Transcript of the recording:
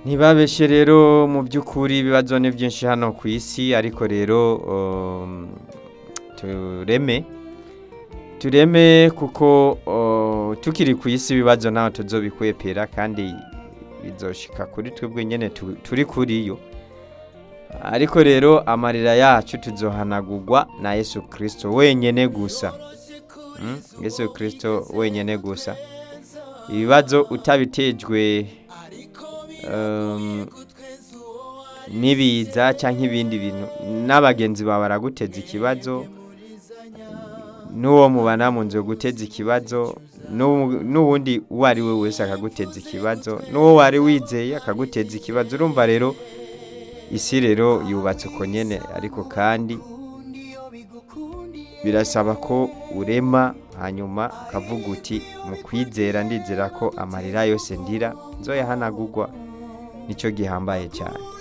ntibabeshe rero mu by'ukuri ibibazo ni byinshi hano ku isi ariko rero um, tureme tureme kuko uh, tukiri ku isi ibibazo ntaho tuzobikwepera kandi bizoshika kuri twebwe nyene tu- turi kuri yo ariko rero amarira yacu tuzohanagurwa na yesu kirisito wenyene gusa Mm, yesu kirisito wenyene gusa ibibazo utabitejwe um, n'ibiza cyangwa ibindi bintu n'abagenzi bawe baraguteza ikibazo n'uwo mubana mu nzu guteza ikibazo n'uwu- n'uwundi uwo ari we wese akaguteza ikibazo n'uwo wari wizeye akaguteza ikibazo urumva rero isi rero yubatse uko nyene ariko kandi birasaba ko urema hanyuma ukavuga uti mu kwizera ndizera ko amarira yose ndira nzoyahanagurwa nicyo gihambaye cyane